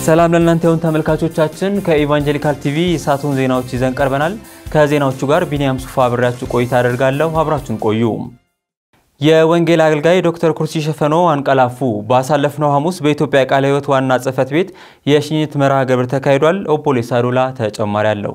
ሰላም ለእናንተ ይሁን ተመልካቾቻችን። ከኢቫንጀሊካል ቲቪ የሰዓቱን ዜናዎች ይዘን ቀርበናል። ከዜናዎቹ ጋር ቢኒያም ሱፋ አብሬያችሁ ቆይታ አደርጋለሁ። አብራችሁን ቆዩ። የወንጌል አገልጋይ ዶክተር ኩርሲ ሸፈኖ አንቀላፉ። ባሳለፍነው ሐሙስ በኢትዮጵያ ቃለ ሕይወት ዋና ጽሕፈት ቤት የሽኝት መርሃ ግብር ተካሂዷል። ኦፖሌስ አዱላ ተጨማሪ አለው።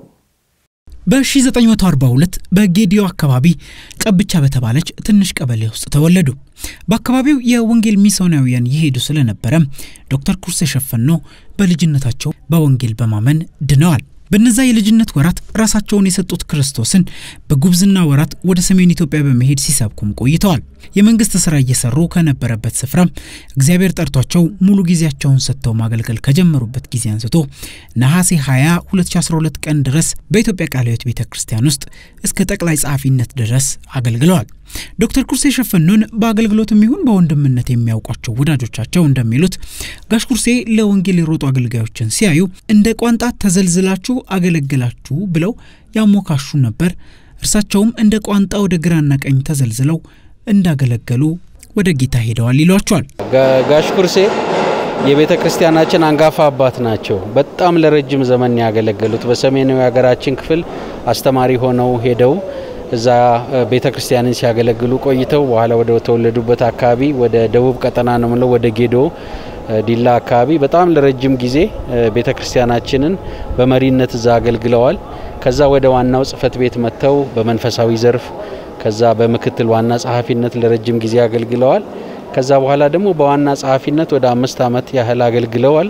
በ1942 በጌዲዮ አካባቢ ጨብቻ በተባለች ትንሽ ቀበሌ ውስጥ ተወለዱ። በአካባቢው የወንጌል ሚስዮናውያን ይሄዱ ስለነበረ ዶክተር ኩርሴ ሸፈኖ በልጅነታቸው በወንጌል በማመን ድነዋል። በነዛ የልጅነት ወራት ራሳቸውን የሰጡት ክርስቶስን በጉብዝና ወራት ወደ ሰሜን ኢትዮጵያ በመሄድ ሲሰብኩም ቆይተዋል። የመንግስት ስራ እየሰሩ ከነበረበት ስፍራ እግዚአብሔር ጠርቷቸው ሙሉ ጊዜያቸውን ሰጥተው ማገልገል ከጀመሩበት ጊዜ አንስቶ ነሐሴ 20 2012 ቀን ድረስ በኢትዮጵያ ቃለ ሕይወት ቤተ ክርስቲያን ውስጥ እስከ ጠቅላይ ጸሐፊነት ድረስ አገልግለዋል። ዶክተር ኩርሴ ሸፈኖን በአገልግሎትም ይሁን በወንድምነት የሚያውቋቸው ወዳጆቻቸው እንደሚሉት ጋሽ ኩርሴ ለወንጌል የሮጡ አገልጋዮችን ሲያዩ እንደ ቋንጣ ተዘልዝላችሁ አገለግላችሁ ብለው ያሞካሹ ነበር። እርሳቸውም እንደ ቋንጣ ወደ ግራና ቀኝ ተዘልዝለው እንዳገለገሉ ወደ ጌታ ሄደዋል ይሏቸዋል። ጋሽ ኩርሴ የቤተ ክርስቲያናችን አንጋፋ አባት ናቸው። በጣም ለረጅም ዘመን ያገለገሉት በሰሜናዊ ሀገራችን ክፍል አስተማሪ ሆነው ሄደው እዛ ቤተ ክርስቲያንን ሲያገለግሉ ቆይተው በኋላ ወደ ተወለዱበት አካባቢ ወደ ደቡብ ቀጠና ነው ምለው ወደ ጌዶ ዲላ አካባቢ በጣም ለረጅም ጊዜ ቤተ ክርስቲያናችንን በመሪነት እዛ አገልግለዋል። ከዛ ወደ ዋናው ጽሕፈት ቤት መጥተው በመንፈሳዊ ዘርፍ ከዛ በምክትል ዋና ጸሐፊነት ለረጅም ጊዜ አገልግለዋል። ከዛ በኋላ ደግሞ በዋና ጸሐፊነት ወደ አምስት ዓመት ያህል አገልግለዋል።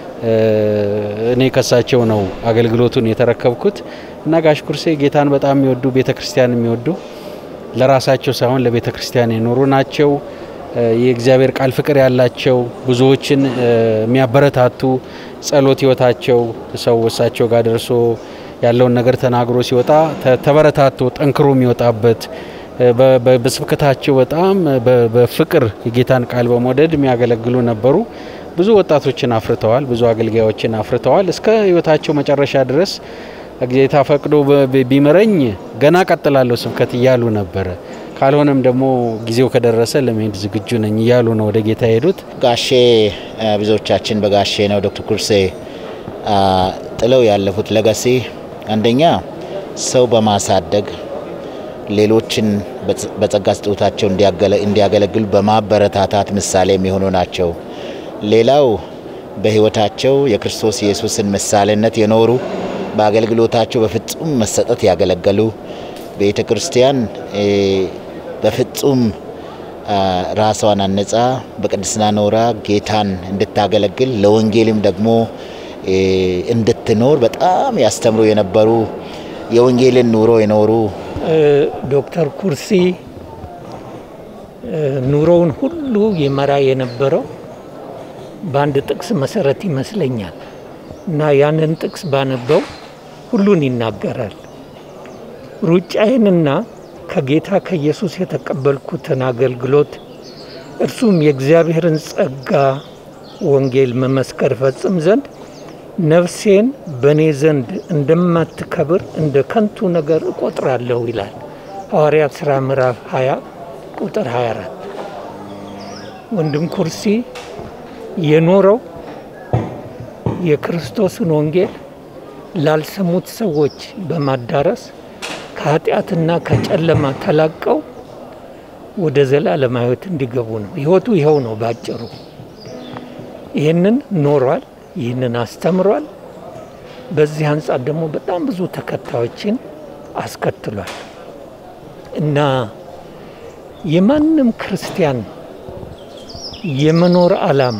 እኔ ከሳቸው ነው አገልግሎቱን የተረከብኩት እና ጋሽ ኩርሴ ጌታን በጣም የሚወዱ ቤተ ክርስቲያን የሚወዱ ለራሳቸው ሳይሆን ለቤተ ክርስቲያን የኖሩ ናቸው። የእግዚአብሔር ቃል ፍቅር ያላቸው ብዙዎችን የሚያበረታቱ ጸሎት ህይወታቸው ሰው እሳቸው ጋር ደርሶ ያለውን ነገር ተናግሮ ሲወጣ ተበረታቶ ጠንክሮ የሚወጣበት በስብከታቸው በጣም በፍቅር የጌታን ቃል በመውደድ የሚያገለግሉ ነበሩ። ብዙ ወጣቶችን አፍርተዋል። ብዙ አገልጋዮችን አፍርተዋል። እስከ ህይወታቸው መጨረሻ ድረስ ጌታ ፈቅዶ ቢምረኝ ገና ቀጥላለሁ ስብከት እያሉ ነበረ። ካልሆነም ደግሞ ጊዜው ከደረሰ ለመሄድ ዝግጁ ነኝ እያሉ ነው ወደ ጌታ የሄዱት። ጋሼ ብዙዎቻችን በጋሼ ነው ዶክተር ኩርሴ ጥለው ያለፉት ለጋሴ አንደኛ ሰው በማሳደግ ሌሎችን በጸጋ ስጦታቸው እንዲያገለግሉ በማበረታታት ምሳሌ የሚሆኑ ናቸው። ሌላው በህይወታቸው የክርስቶስ ኢየሱስን ምሳሌነት የኖሩ በአገልግሎታቸው በፍጹም መሰጠት ያገለገሉ ቤተ ክርስቲያን በፍጹም ራሷን አነጻ በቅድስና ኖራ ጌታን እንድታገለግል ለወንጌልም ደግሞ እንድትኖር በጣም ያስተምሩ የነበሩ የወንጌልን ኑሮ የኖሩ ዶክተር ኩርሲ ኑሮውን ሁሉ ይመራ የነበረው በአንድ ጥቅስ መሰረት ይመስለኛል እና ያንን ጥቅስ ባነበው ሁሉን ይናገራል። ሩጫዬንና ከጌታ ከኢየሱስ የተቀበልኩትን አገልግሎት እርሱም የእግዚአብሔርን ጸጋ ወንጌል መመስከር ፈጽም ዘንድ ነፍሴን በእኔ ዘንድ እንደማትከብር እንደ ከንቱ ነገር እቆጥራለሁ ይላል ሐዋርያት ሥራ ምዕራፍ 20 ቁጥር 24። ወንድም ኩርሲ የኖረው የክርስቶስን ወንጌል ላልሰሙት ሰዎች በማዳረስ ከኃጢአትና ከጨለማ ተላቀው ወደ ዘላለም ሕይወት እንዲገቡ ነው። ሕይወቱ ይኸው ነው ባጭሩ። ይህንን ኖሯል፣ ይህንን አስተምሯል። በዚህ አንጻር ደግሞ በጣም ብዙ ተከታዮችን አስከትሏል እና የማንም ክርስቲያን የመኖር ዓላማ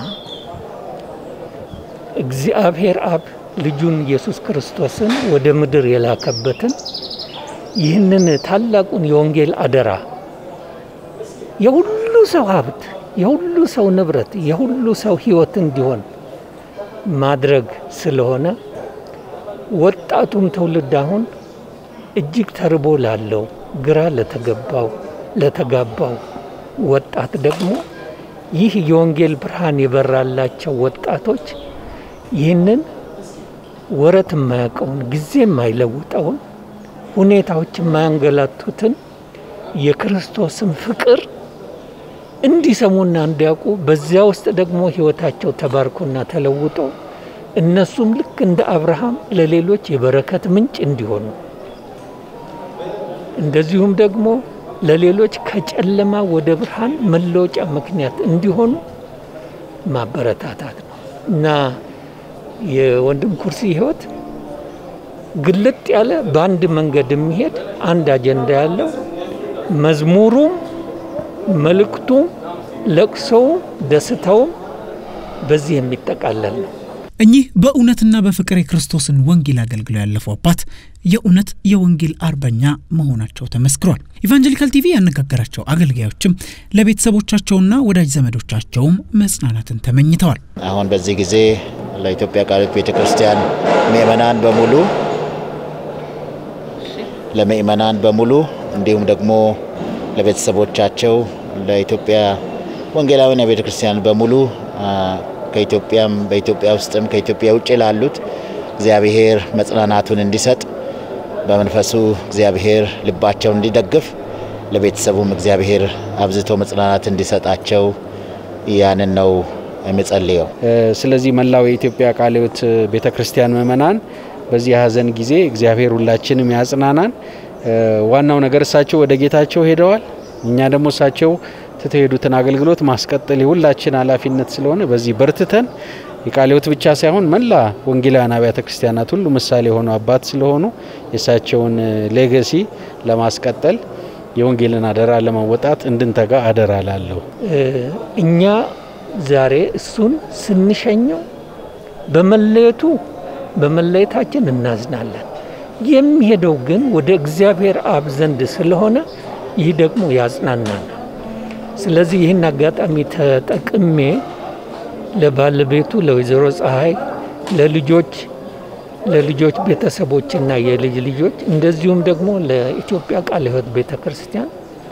እግዚአብሔር አብ ልጁን ኢየሱስ ክርስቶስን ወደ ምድር የላከበትን ይህንን ታላቁን የወንጌል አደራ የሁሉ ሰው ሀብት፣ የሁሉ ሰው ንብረት፣ የሁሉ ሰው ሕይወት እንዲሆን ማድረግ ስለሆነ ወጣቱም ትውልድ አሁን እጅግ ተርቦ ላለው ግራ ለተገባው ለተጋባው ወጣት ደግሞ ይህ የወንጌል ብርሃን የበራላቸው ወጣቶች ይህንን ወረት የማያውቀውን ጊዜ የማይለውጠውን ሁኔታዎች የማያንገላቱትን የክርስቶስን ፍቅር እንዲሰሙና እንዲያውቁ በዚያ ውስጥ ደግሞ ሕይወታቸው ተባርኮና ተለውጦ እነሱም ልክ እንደ አብርሃም ለሌሎች የበረከት ምንጭ እንዲሆኑ እንደዚሁም ደግሞ ለሌሎች ከጨለማ ወደ ብርሃን መለወጫ ምክንያት እንዲሆኑ ማበረታታት ነው እና የወንድም ኩርሲ ህይወት ግልጥ ያለ በአንድ መንገድ የሚሄድ አንድ አጀንዳ ያለው መዝሙሩም፣ መልእክቱም፣ ለቅሶውም፣ ደስታውም በዚህ የሚጠቃለል ነው። እኚህ በእውነትና በፍቅር የክርስቶስን ወንጌል አገልግለው ያለፉ አባት የእውነት የወንጌል አርበኛ መሆናቸው ተመስክሯል። ኢቫንጀሊካል ቲቪ ያነጋገራቸው አገልጋዮችም ለቤተሰቦቻቸውና ወዳጅ ዘመዶቻቸውም መጽናናትን ተመኝተዋል። አሁን በዚህ ጊዜ ለኢትዮጵያ ቃልዮት ቤተ ክርስቲያን ምእመናን በሙሉ ለምእመናን በሙሉ እንዲሁም ደግሞ ለቤተሰቦቻቸው ለኢትዮጵያ ወንጌላውያን ቤተ ክርስቲያን በሙሉ ከኢትዮጵያም በኢትዮጵያ ውስጥም ከኢትዮጵያ ውጭ ላሉት እግዚአብሔር መጽናናቱን እንዲሰጥ በመንፈሱ እግዚአብሔር ልባቸውን እንዲደግፍ ለቤተሰቡም እግዚአብሔር አብዝቶ መጽናናት እንዲሰጣቸው ያንን ነው የምጸልየው። ስለዚህ መላው የኢትዮጵያ ቃልዮት ቤተ ክርስቲያን ምእመናን በዚህ የሀዘን ጊዜ እግዚአብሔር ሁላችንም ያጽናናን። ዋናው ነገር እሳቸው ወደ ጌታቸው ሄደዋል። እኛ ደግሞ እሳቸው ትተው የሄዱትን አገልግሎት ማስቀጠል የሁላችን ኃላፊነት ስለሆነ በዚህ በርትተን የቃልዮት ብቻ ሳይሆን መላ ወንጌላውያን አብያተ ክርስቲያናት ሁሉ ምሳሌ የሆኑ አባት ስለሆኑ የእሳቸውን ሌገሲ ለማስቀጠል የወንጌልን አደራ ለመወጣት እንድንተጋ አደራ ላለሁ። እኛ ዛሬ እሱን ስንሸኘው በመለየቱ በመለየታችን እናዝናለን። የሚሄደው ግን ወደ እግዚአብሔር አብ ዘንድ ስለሆነ ይህ ደግሞ ያጽናናል። ስለዚህ ይህን አጋጣሚ ተጠቅሜ ለባለቤቱ ለወይዘሮ ፀሐይ፣ ለልጆች ለልጆች ቤተሰቦችና የልጅ ልጆች እንደዚሁም ደግሞ ለኢትዮጵያ ቃለ ሕይወት ቤተ ክርስቲያን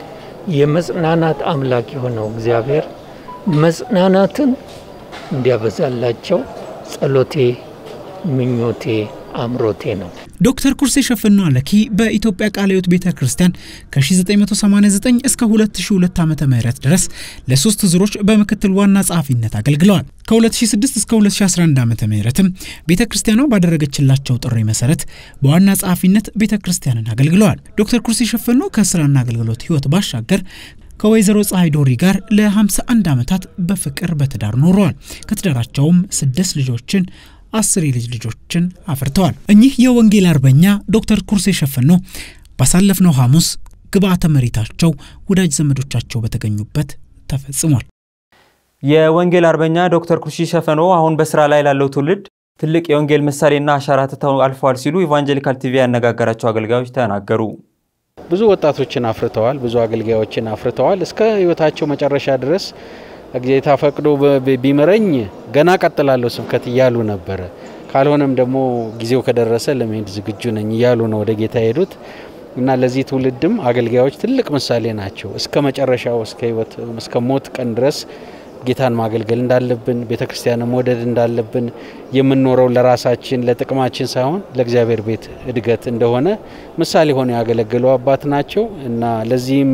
የመጽናናት አምላክ የሆነው እግዚአብሔር መጽናናትን እንዲያበዛላቸው ጸሎቴ፣ ምኞቴ፣ አምሮቴ ነው። ዶክተር ኩርሴ ሸፈኖ አለኪ በኢትዮጵያ ቃለ ሕይወት ቤተ ክርስቲያን ከ1989 እስከ 2002 ዓ ም ድረስ ለሶስት ዙሮች በምክትል ዋና ጸሐፊነት አገልግለዋል። ከ2006 እስከ 2011 ዓ ም ቤተ ክርስቲያኗ ባደረገችላቸው ጥሪ መሰረት በዋና ጸሐፊነት ቤተ ክርስቲያንን አገልግለዋል። ዶክተር ኩርሴ ሸፈኖ ከስራና አገልግሎት ህይወት ባሻገር ከወይዘሮ ፀሐይ ዶሪ ጋር ለ51 ዓመታት በፍቅር በትዳር ኖረዋል። ከትዳራቸውም ስድስት ልጆችን አስር የልጅ ልጆችን አፍርተዋል። እኚህ የወንጌል አርበኛ ዶክተር ኩርሴ ሸፈኖ ባሳለፍነው ሐሙስ ግብአተ መሬታቸው ወዳጅ ዘመዶቻቸው በተገኙበት ተፈጽሟል። የወንጌል አርበኛ ዶክተር ኩርሲ ሸፈኖ አሁን በስራ ላይ ላለው ትውልድ ትልቅ የወንጌል ምሳሌና አሻራ ትተው አልፈዋል ሲሉ ኢቫንጀሊካል ቲቪ ያነጋገራቸው አገልጋዮች ተናገሩ። ብዙ ወጣቶችን አፍርተዋል። ብዙ አገልጋዮችን አፍርተዋል። እስከ ህይወታቸው መጨረሻ ድረስ ጌታ ፈቅዶ ቢምረኝ ገና ቀጥላለሁ ስብከት እያሉ ነበረ። ካልሆነም ደግሞ ጊዜው ከደረሰ ለመሄድ ዝግጁ ነኝ እያሉ ነው ወደ ጌታ የሄዱት እና ለዚህ ትውልድም አገልጋዮች ትልቅ ምሳሌ ናቸው። እስከ መጨረሻው እስከ ህይወት እስከ ሞት ቀን ድረስ ጌታን ማገልገል እንዳለብን፣ ቤተ ክርስቲያንን መውደድ እንዳለብን የምንኖረው ለራሳችን ለጥቅማችን ሳይሆን ለእግዚአብሔር ቤት እድገት እንደሆነ ምሳሌ ሆነው ያገለገሉ አባት ናቸው እና ለዚህም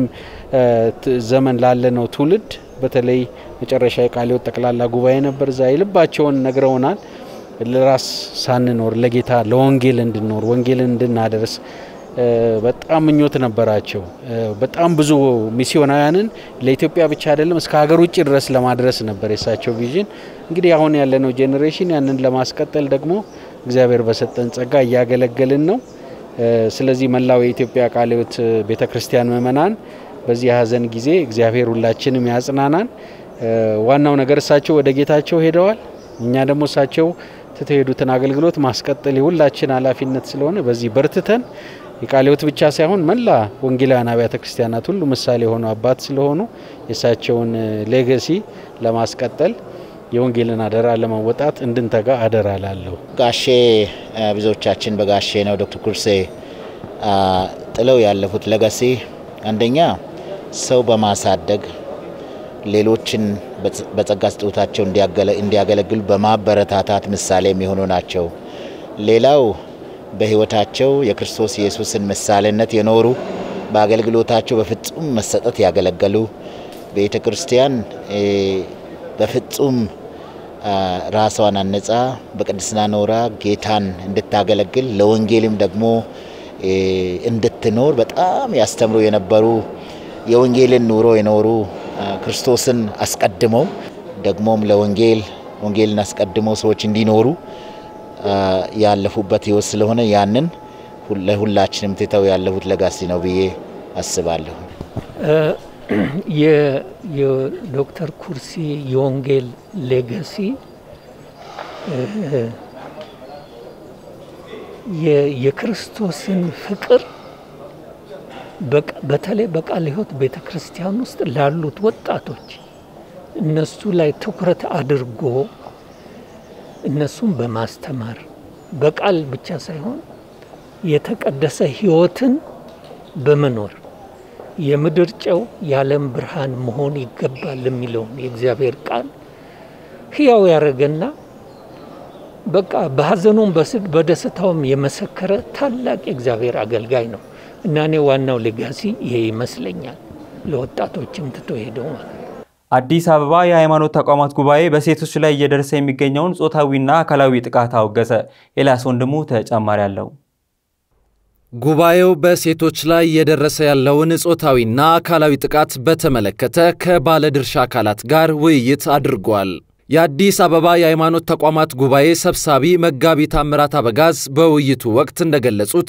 ዘመን ላለነው ትውልድ በተለይ መጨረሻ የቃለ ሕይወት ጠቅላላ ጉባኤ ነበር። እዛ የልባቸውን ነግረውናል። ለራስ ሳንኖር ለጌታ ለወንጌል እንድንኖር ወንጌልን እንድናደርስ በጣም ምኞት ነበራቸው። በጣም ብዙ ሚስዮናውያንን ለኢትዮጵያ ብቻ አይደለም እስከ ሀገር ውጭ ድረስ ለማድረስ ነበር የሳቸው ቪዥን። እንግዲህ አሁን ያለነው ጄኔሬሽን ያንን ለማስቀጠል ደግሞ እግዚአብሔር በሰጠን ጸጋ እያገለገልን ነው። ስለዚህ መላው የኢትዮጵያ ቃለ ሕይወት ቤተ ክርስቲያን ምእመናን በዚህ የሀዘን ጊዜ እግዚአብሔር ሁላችንም ያጽናናን። ዋናው ነገር እሳቸው ወደ ጌታቸው ሄደዋል። እኛ ደግሞ እሳቸው ትተው የሄዱትን አገልግሎት ማስቀጠል የሁላችን ኃላፊነት ስለሆነ በዚህ በርትተን የቃለ ሕይወት ብቻ ሳይሆን መላ ወንጌላውያን አብያተ ክርስቲያናት ሁሉ ምሳሌ የሆኑ አባት ስለሆኑ የእሳቸውን ሌገሲ ለማስቀጠል የወንጌልን አደራ ለመወጣት እንድንተጋ አደራ ላለሁ። ጋሼ ብዙዎቻችን በጋሼ ነው ዶክተር ኩርሴ ጥለው ያለፉት ለጋሴ አንደኛ ሰው በማሳደግ ሌሎችን በጸጋ ስጦታቸው እንዲያገለግሉ በማበረታታት ምሳሌ የሚሆኑ ናቸው። ሌላው በሕይወታቸው የክርስቶስ ኢየሱስን ምሳሌነት የኖሩ በአገልግሎታቸው በፍጹም መሰጠት ያገለገሉ ቤተ ክርስቲያን በፍጹም ራሷን አነጻ በቅድስና ኖራ ጌታን እንድታገለግል ለወንጌልም ደግሞ እንድትኖር በጣም ያስተምሩ የነበሩ የወንጌልን ኑሮ የኖሩ ክርስቶስን አስቀድመው ደግሞም ለወንጌል ወንጌልን አስቀድመው ሰዎች እንዲኖሩ ያለፉበት ህይወት ስለሆነ ያንን ለሁላችንም ትተው ያለፉት ለጋሲ ነው ብዬ አስባለሁ። የዶክተር ኩርሲ የወንጌል ሌጋሲ የክርስቶስን ፍቅር በተለይ በቃለ ሕይወት ቤተ ክርስቲያን ውስጥ ላሉት ወጣቶች እነሱ ላይ ትኩረት አድርጎ እነሱን በማስተማር በቃል ብቻ ሳይሆን የተቀደሰ ሕይወትን በመኖር የምድር ጨው የዓለም ብርሃን መሆን ይገባል የሚለውን የእግዚአብሔር ቃል ሕያው ያደረገና በቃ በሐዘኑም በስድ በደስታውም የመሰከረ ታላቅ የእግዚአብሔር አገልጋይ ነው እና እኔ ዋናው ሌጋሲ ይሄ ይመስለኛል። ለወጣቶችም ትቶ ሄደው ማለት ነው። አዲስ አበባ የሃይማኖት ተቋማት ጉባኤ በሴቶች ላይ እየደረሰ የሚገኘውን ጾታዊና አካላዊ ጥቃት አወገዘ። ኤልያስ ወንድሙ ተጨማሪ አለው። ጉባኤው በሴቶች ላይ እየደረሰ ያለውን ጾታዊና አካላዊ ጥቃት በተመለከተ ከባለድርሻ አካላት ጋር ውይይት አድርጓል። የአዲስ አበባ የሃይማኖት ተቋማት ጉባኤ ሰብሳቢ መጋቢ ታምራት አበጋዝ በውይይቱ ወቅት እንደገለጹት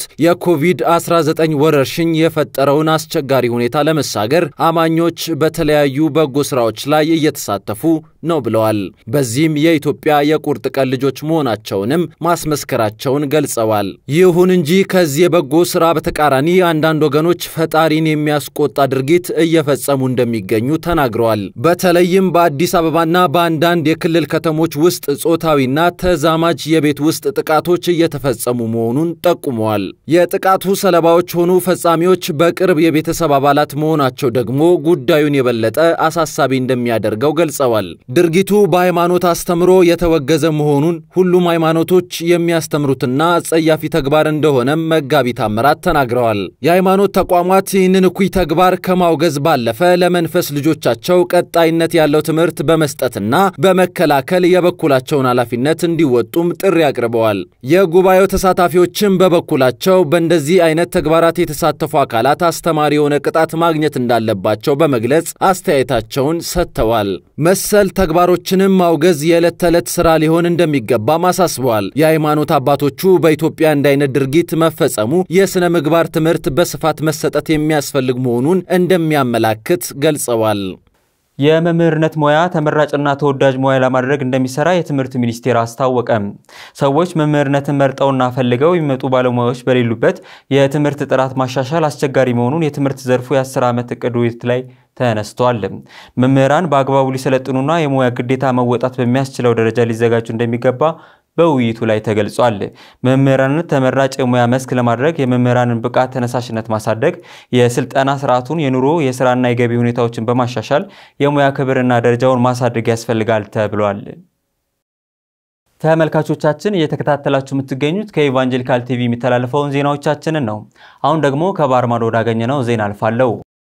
የኮቪድ-19 ወረርሽኝ የፈጠረውን አስቸጋሪ ሁኔታ ለመሻገር አማኞች በተለያዩ በጎ ሥራዎች ላይ እየተሳተፉ ነው ብለዋል። በዚህም የኢትዮጵያ የቁርጥ ቀን ልጆች መሆናቸውንም ማስመስከራቸውን ገልጸዋል። ይሁን እንጂ ከዚህ የበጎ ሥራ በተቃራኒ አንዳንድ ወገኖች ፈጣሪን የሚያስቆጣ ድርጊት እየፈጸሙ እንደሚገኙ ተናግረዋል። በተለይም በአዲስ አበባና በአንዳንድ የክልል ከተሞች ውስጥ ጾታዊና ተዛማጅ የቤት ውስጥ ጥቃቶች እየተፈጸሙ መሆኑን ጠቁመዋል። የጥቃቱ ሰለባዎች ሆኑ ፈጻሚዎች በቅርብ የቤተሰብ አባላት መሆናቸው ደግሞ ጉዳዩን የበለጠ አሳሳቢ እንደሚያደርገው ገልጸዋል። ድርጊቱ በሃይማኖት አስተምሮ የተወገዘ መሆኑን ሁሉም ሃይማኖቶች የሚያስተምሩትና አጸያፊ ተግባር እንደሆነም መጋቢ ታምራት ተናግረዋል። የሃይማኖት ተቋማት ይህንን እኩይ ተግባር ከማውገዝ ባለፈ ለመንፈስ ልጆቻቸው ቀጣይነት ያለው ትምህርት በመስጠትና በመከላከል የበኩላቸውን ኃላፊነት እንዲወጡም ጥሪ አቅርበዋል። የጉባኤው ተሳታፊዎችም በበኩላቸው በእንደዚህ አይነት ተግባራት የተሳተፉ አካላት አስተማሪ የሆነ ቅጣት ማግኘት እንዳለባቸው በመግለጽ አስተያየታቸውን ሰጥተዋል። መሰል ተግባሮችንም ማውገዝ የዕለት ተዕለት ሥራ ሊሆን እንደሚገባም አሳስበዋል። የሃይማኖት አባቶቹ በኢትዮጵያ እንዲህ አይነት ድርጊት መፈጸሙ የሥነ ምግባር ትምህርት በስፋት መሰጠት የሚያስፈልግ መሆኑን እንደሚያመላክት ገልጸዋል። የመምህርነት ሙያ ተመራጭና ተወዳጅ ሙያ ለማድረግ እንደሚሰራ የትምህርት ሚኒስቴር አስታወቀ። ሰዎች መምህርነትን መርጠውና ፈልገው የሚመጡ ባለሙያዎች በሌሉበት የትምህርት ጥራት ማሻሻል አስቸጋሪ መሆኑን የትምህርት ዘርፉ የ10 ዓመት እቅድ ውይይት ላይ ተነስቷል። መምህራን በአግባቡ ሊሰለጥኑና የሙያ ግዴታ መወጣት በሚያስችለው ደረጃ ሊዘጋጁ እንደሚገባ በውይይቱ ላይ ተገልጿል። መምህራንን ተመራጭ የሙያ መስክ ለማድረግ የመምህራንን ብቃት፣ ተነሳሽነት ማሳደግ፣ የስልጠና ስርዓቱን፣ የኑሮ የስራና የገቢ ሁኔታዎችን በማሻሻል የሙያ ክብርና ደረጃውን ማሳደግ ያስፈልጋል ተብሏል። ተመልካቾቻችን እየተከታተላችሁ የምትገኙት ከኢቫንጀሊካል ቲቪ የሚተላለፈውን ዜናዎቻችንን ነው። አሁን ደግሞ ከባህር ማዶ ወዳገኘነው ዜና አልፋለሁ።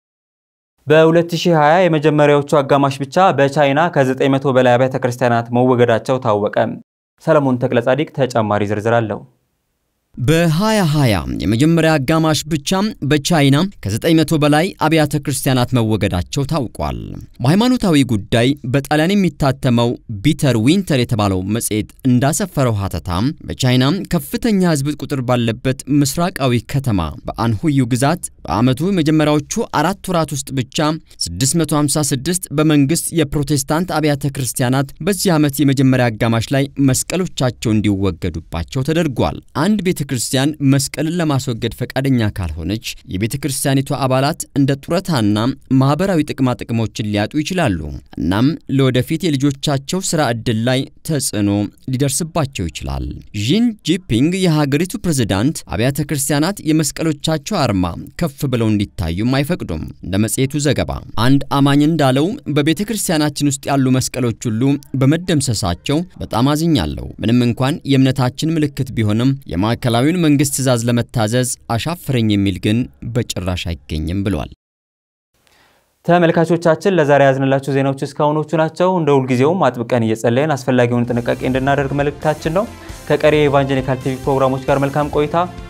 በ2020 የመጀመሪያዎቹ አጋማሽ ብቻ በቻይና ከ900 በላይ አብያተ ክርስቲያናት መወገዳቸው ታወቀ። ሰለሞን ተክለ ጻዲቅ ተጨማሪ ዝርዝር አለው። በ2020 የመጀመሪያ አጋማሽ ብቻ በቻይና ከ900 በላይ አብያተ ክርስቲያናት መወገዳቸው ታውቋል። በሃይማኖታዊ ጉዳይ በጣሊያን የሚታተመው ቢተር ዊንተር የተባለው መጽሔት እንዳሰፈረው ሀተታ በቻይና ከፍተኛ ሕዝብ ቁጥር ባለበት ምስራቃዊ ከተማ በአንሁዩ ግዛት በዓመቱ የመጀመሪያዎቹ አራት ወራት ውስጥ ብቻ 656 በመንግሥት የፕሮቴስታንት አብያተ ክርስቲያናት በዚህ ዓመት የመጀመሪያ አጋማሽ ላይ መስቀሎቻቸው እንዲወገዱባቸው ተደርጓል። አንድ ቤተ ክርስቲያን መስቀልን ለማስወገድ ፈቃደኛ ካልሆነች የቤተ ክርስቲያኒቱ አባላት እንደ ጡረታና ማኅበራዊ ጥቅማ ጥቅሞችን ሊያጡ ይችላሉ። እናም ለወደፊት የልጆቻቸው ሥራ ዕድል ላይ ተጽዕኖ ሊደርስባቸው ይችላል። ዢን ጂፒንግ የሀገሪቱ ፕሬዝዳንት አብያተ ክርስቲያናት የመስቀሎቻቸው አርማ ከፍ ብለው እንዲታዩም አይፈቅዱም። እንደ መጽሔቱ ዘገባ አንድ አማኝ እንዳለው በቤተ ክርስቲያናችን ውስጥ ያሉ መስቀሎች ሁሉ በመደምሰሳቸው በጣም አዝኛለሁ። ምንም እንኳን የእምነታችን ምልክት ቢሆንም የማዕከላዊውን መንግሥት ትእዛዝ ለመታዘዝ አሻፍረኝ የሚል ግን በጭራሽ አይገኝም ብሏል። ተመልካቾቻችን ለዛሬ ያዝንላችሁ ዜናዎች እስካሁኖቹ ናቸው። እንደ ሁልጊዜውም አጥብቀን እየጸለይን አስፈላጊውን ጥንቃቄ እንድናደርግ መልእክታችን ነው። ከቀሪ የኢቫንጀሊካል ቲቪ ፕሮግራሞች ጋር መልካም ቆይታ